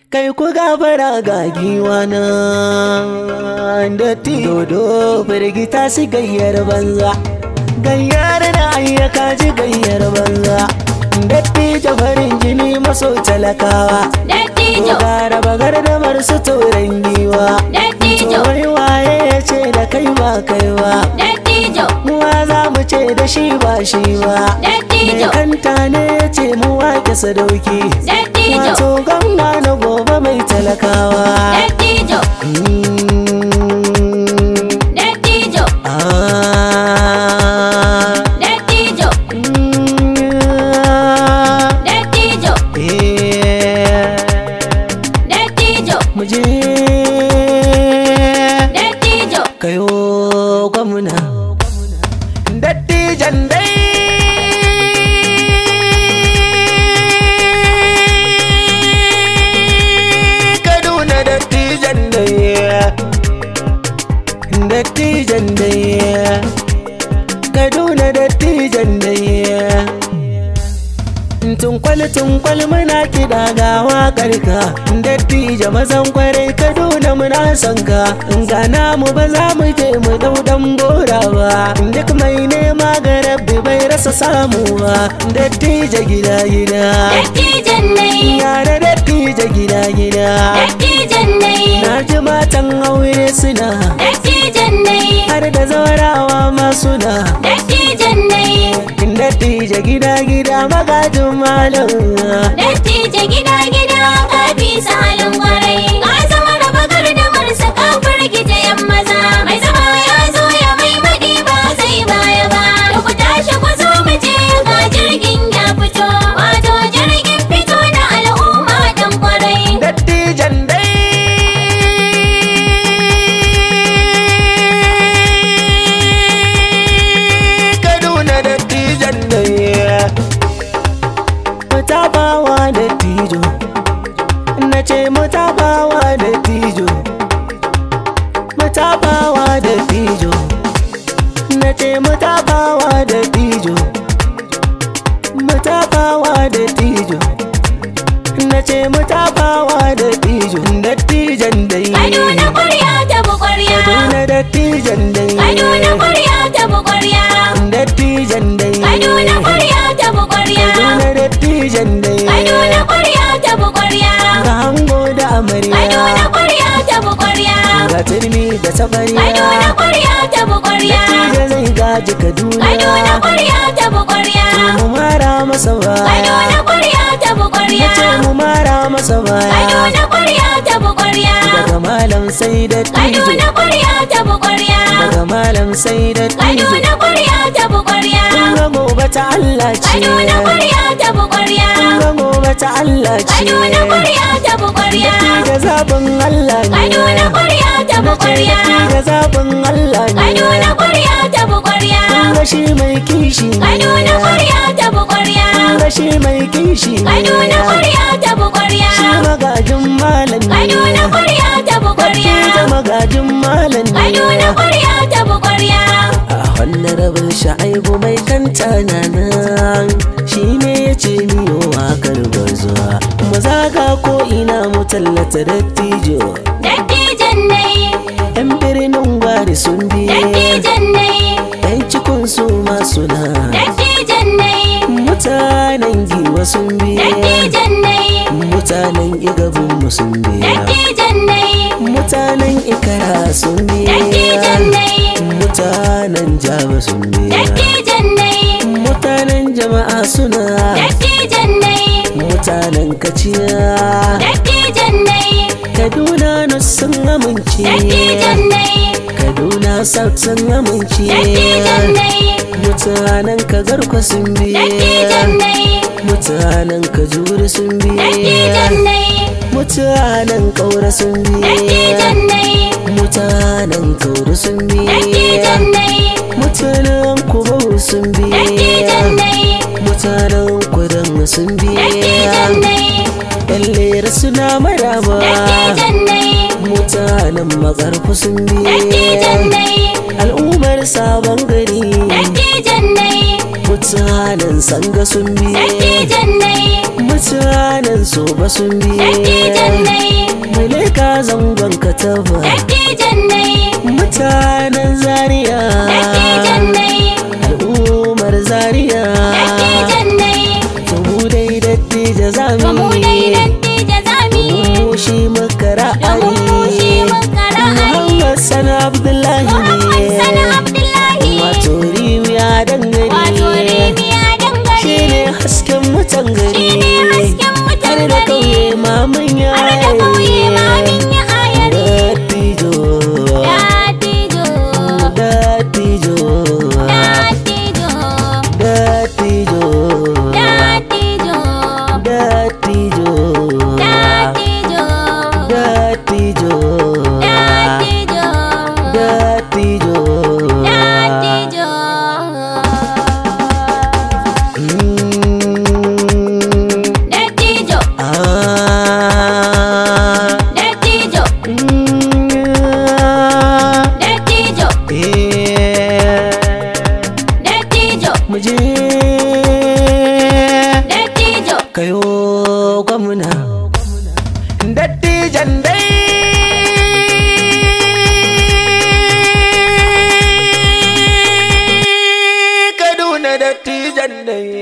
kai ku gafara ga giwa na da dodo firgita su gayyar banza gayyar da ayyaka ji gayyar banza dattijo farin jini maso talakawa Dattijo, gara bagar da marsu turan giwa dattijo, wai waye ya ce da kai ba kai ba dattijo, muwa za mu ce da shi ba shi ba mai dattijo, kanta ne ya ce mu wake sadauki dattijo, wato gwamna na gobe mai talakawa dattijo, Mm, dattijo, ah, dattijo, mm, dattijo, eh, dattijo, mu je dattijo, kayo gwamna dattijan dai kaduna dattijan dai dattijan dai kaduna dattijan dai tunkwal tunkwal muna kiɗa ga waƙar ka dattijo mazan kwarai kaduna muna son ka gana mu ba za mu je mu dau dan bora ba duk mai nema ga rabbi bai rasa samu ba dattijo gida gida dattijan nai, yara dattijo gida gida dattijan nai, na ji matan aure suna dattijan nai, har da zaurawa ma suna dattijan nai, dattijo gida gida magajin malam dattijo gida gida ka fi salon kwarai. Ka zama da bagar da marsa ka firgita yan maza. Mai zama ya zo ya mai baɗi ba zai baya ba. Da ku tashi ku zo mu je ga jirgin ya fito. Wato jirgin fito na al'umma dan kwarai. dattijan dai kaduna dattijan dai mutabawa dattijo na ce mutabawa dattijo mutabawa dattijo na ce mutabawa dattijo mutabawa dattijo na ce mutabawa dattijo dattijan dai Kaduna kwarya ta bu kwarya. Kaduna dattijan dai Kaduna kwarya ta bu kwarya. dattijan dai Kaduna kwarya ta bu kwarya. Kaduna dattijan dai Kaduna kwarya ta bu kwarya. ga hango da amarya Kaduna kwarya ta bu kwarya. ga turmi da Kaduna tabariya kwarya ta bu kwarya. dattijo zai gaji Kaduna kaduna kwarya ta bu kwarya. mu mara masa baya Kaduna kwarya ta bu kwarya. ce mu mara masa baya Kaduna kwarya ta bu kwarya. daga malam sai dattijo Kaduna kwarya ta bu kwarya. daga malam sai dattijo Kaduna kwarya ta bu kwarya. ga gobe ta Allah ce Kaduna kwarya ta bu kwarya. ga gobe ta Allah ce Kaduna kwarya ta bu kwarya. da zabin Allah ne Kaduna kwarya ta bu kwarya. da zabin Allah ne Kaduna kwarya ta bu kwarya. ga shi mai kishi ne Kaduna kwarya ta bu kwarya. ga shi mai kishi ne Kaduna kwarya ta bu kwarya. shi magajin malam ne Kaduna kwarya ta bu kwarya. da magajin malam ne Kaduna kwarya ta bu kwarya. a wannan rabin sha'aibu mai kanta na nan shi ne ya ce miyo wakar bazuwa mu zaga ko ina mu tallata dattijo Dattijan nai, yan birnin gwari sun biye dattijan nai, yan cikin su ma suna dattijan nai, mutanen giwa sun biye dattijan nai, mutanen igabin mu sun biye dattijan nai, mutanen ikara sun biye dattijan nai, mutanen jaba sun biye dattijan nai, mutanen jama'a suna dattijan nai, mutanen kaciya dattijan nai, kaduna na sun amince dattijan nai, kaduna south sun amince dattijan nai, mutanen kagarko sun biye dattijan nai, mutanen kajuri sun biye dattijan nai, mutanen kaura sun biye dattijan nai, mutanen kaura sun biye dattijan nai, mutanen kubahu sun biye dattijan nai, mutanen kudan sun biye dattijan nai, yan lera suna maraba dattijan nai, mutanen makarfi sun dattijan biye nai, al'ummar sabon gari dattijan nai, mutanen sanga sun biye dattijan nai, mutanen so ba sun Dattijan biye dai, mai leka zangon kataba dattijan dai, mutanen zaria dattijan dai, al'ummar zaria dattijan dai, to mu dai dattija ba mu dai zami dattija zami, mu shi muka domin mu shi ra'ayi muka ra'ayi. Muhammad Sani Abdullahi Muhammad Sani ne Abdullahi, wato rimiya wato dangare Rimiya dangare, shi ne hasken mutan gari shi ne hasken mutan har da gari, kauye mamun ya har da kauye ma min ya ayari. Dattijo Dattijo, Dattijo dattijo, Dattijo dattijo, Dattijo dattijo, Dattijo dattijo, Dattijo dattijo. Mm, Dattijo, ah, dattijo, mm, dattijo, eh, dattijo, mu je dattijo. kayo gwamna dattijan dai kaduna dattijan dai